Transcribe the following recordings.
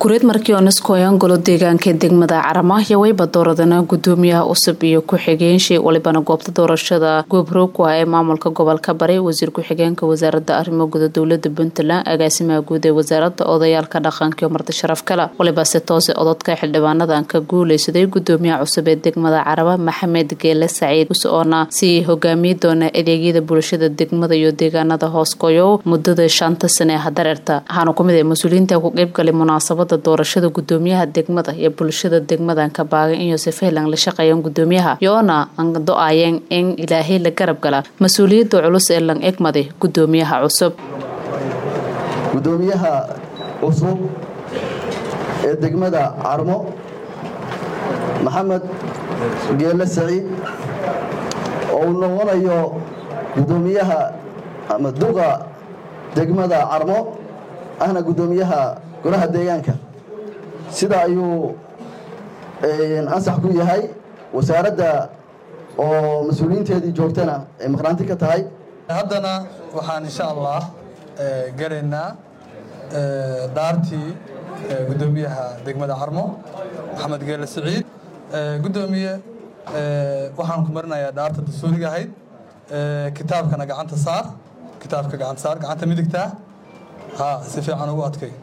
kureed markii oneskoyan golo deegaanka degmada caramahya wayba dooradana gudoomiyaha cusub iyo ku-xigeenshii walibana goobta doorashada goobroogku ah ee maamulka gobolka bari wasiir ku-xigeenka wasaarada arrimo guda dowlada puntland agaasimaha guud ee wasaarada odayaalka dhaqanka iyo marti sharaf kale waliba si toose ododka xildhibaanadan ka guuleysaday gudoomiyaha cusub ee degmada caraba maxamed geele saciid oona sii hogaamiyi doona adeegyada bulshada degmada iyo deegaanada hooskoyow mudada shanta sane ee hadareerta waxaana kumid ah mas-uuliyiinta ku qeybgalay munaasabada doorashada gudoomiyaha degmada iyo bulshada degmadan ka baagan in yoosef helan la shaqeeyaan gudoomiyaha yoona an do-ayeen in ilaahay la garab gala mas-uuliyadda culus ee lang egmaday gudoomiyaha cusub gudoomiyaha cusub ee degmada carmo maxamed geele saciid oo uu noqonayo gudoomiyaha ama duqa degmada carmo ahna gudoomiyaha golaha deegaanka sida ayuu ansax ku yahay wasaaradda oo mas-uuliyiinteedii joogtana ay maqnaanti ka tahay haddana waxaan insha allah galaynaa dhaartii gudoomiyaha degmada carmo maxamed geele saciid gudoomiye waxaan ku marinayaa dhaarta dastuuriga ahayd kitaabkana gacanta saar kitaabka gacanta saar gacanta midigtaa ha si fiican ugu adkay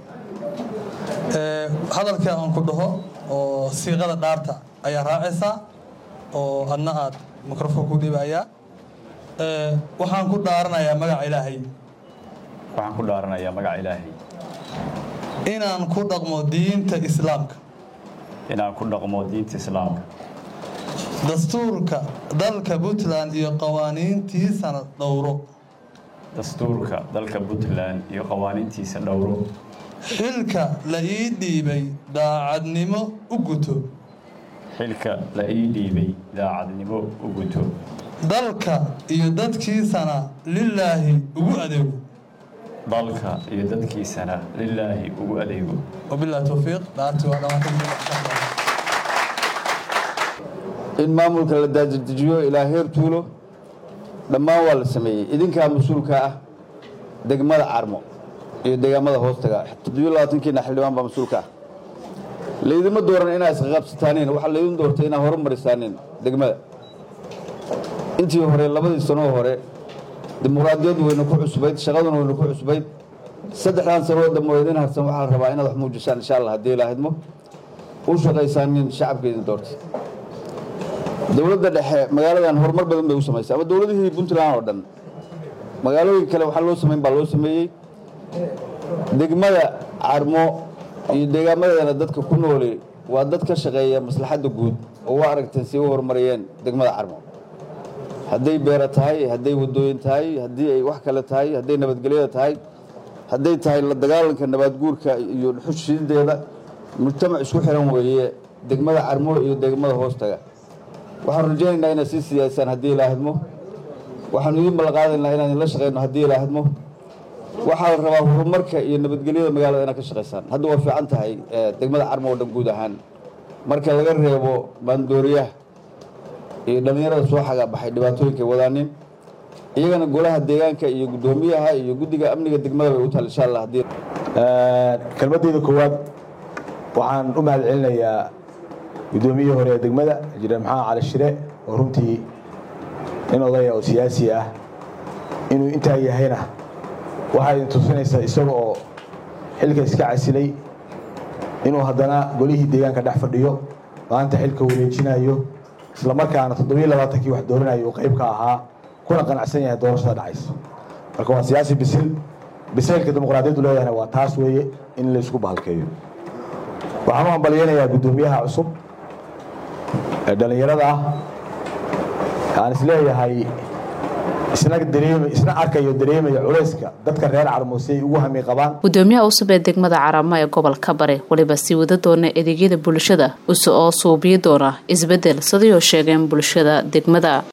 hadalka aan ku dhaho oo siiqada dhaarta ayaa raacaysaa oo adna aad mikrofon ku dhibayaa waxaan ku dhaaranayaa magaca ilaahay waxaan ku dhaaranayaa magaca ilaahay inaan ku dhaqmo diinta islaamka inaan ku dhaqmo diinta islaamka dastuurka dalka puntland iyo qawaaniintiisana dhowro dastuurka dalka puntland iyo qawaaniintiisa dhowro xilka la ii dhiibay daacadnimo u guto xilka la ii dhiibay daacadnimo u guto dalka iyo dadkiisana lilaahi ugu adeego dalka iyo dadkiisana lilaahi ugu adeego wabilahi towfiiq dhaartii waa dhammaatay in maamulka la daadajiyo ilaa heer tuulo dhammaan waa la sameeyey idinkaa mas-uulka ah degmada carmo iyo deegaamada hoostaga toddobiyo labaatankiina xildhibaan baa mas-uulka ah laydima dooran inaa isqaqabsataaniin waxaa laydin doortay inaa horumarisaanin degmada intii hore labadii sanoo hore dimuqraadiyaddu wayna ku cusbayd shaqaduna wayna ku cusbayd saddexdan sanoo dambe idin harsan waxaa la rabaa inaad wax muujisaan insha allah haddii ilaahidmo u shaqaysaanin shacabka idin doortay dowladda dhexe magaaladan horumar badan bay u samaysay ama dowladihii puntland oo dhan magaalooyin kale waxaa loo samayn baa loo sameeyey degmada carmo iyo deegaamadeedana dadka ku nooli waa dad ka shaqeeya maslaxadda guud oo waa aragteen si u horumariyeen degmada carmo hadday beera tahay hadday waddooyin tahay haddii ay wax kale tahay hadday nabadgelyada tahay hadday tahay la dagaalanka nabaadguurka iyo dhuxushideeda mujtamac isku xiran weeye degmada carmo iyo degmada hoostaga waxaan rajaynaynaa inaad sii siyaasaan haddii ilaahidmo waxaanu idiin ballanqaadaynaa inaan idinla shaqayno haddii ilaahidmo waxaa la rabaa horumarka iyo nabadgelyada magaalada inaad ka shaqaysaan hadda waa fiican tahay degmada carmo oo dhan guud ahaan marka laga reebo maandooriyaha iyo dhallinyarada soo xagaabaxay dhibaatooyinka wadaanin iyagana golaha deegaanka iyo guddoomiyaha iyo guddiga amniga degmada bay u taal insha allah haddii kelmadeyda koowaad waxaan u mahad celinayaa guddoomiyihii hore ee degmada injineer maxamed cali shire oo runtii nin odaya oo siyaasi ah inuu intaa yahayna waxaa idin tusinaysaa isaga oo xilka iska casilay inuu haddana golihii deegaanka dhex fadhiyo maanta xilka wareejinayo isla markaana toddobiyo labaatankii wax dooranayo uu qayb ka ahaa kuna qanacsan yahay doorashada dhacaysa marka waa siyaasi bisil bisaylka dimuqraadiyaddu leedahayna waa taas weeye in laysku bahalkeeyo waxaan u hambalyaynayaa guddoomiyaha cusub ee dhallinyarada ah aan isleeyahay isna dareem isna arkayo dareemaya culayska dadka reer carmo si ay ugu hami qabaan gudoomiyaha cusub ee degmada caramo ee gobolka bare waliba sii wada doona adeegyada bulshada use oo suubiyi doona isbedel sidayoo sheegeen bulshada degmada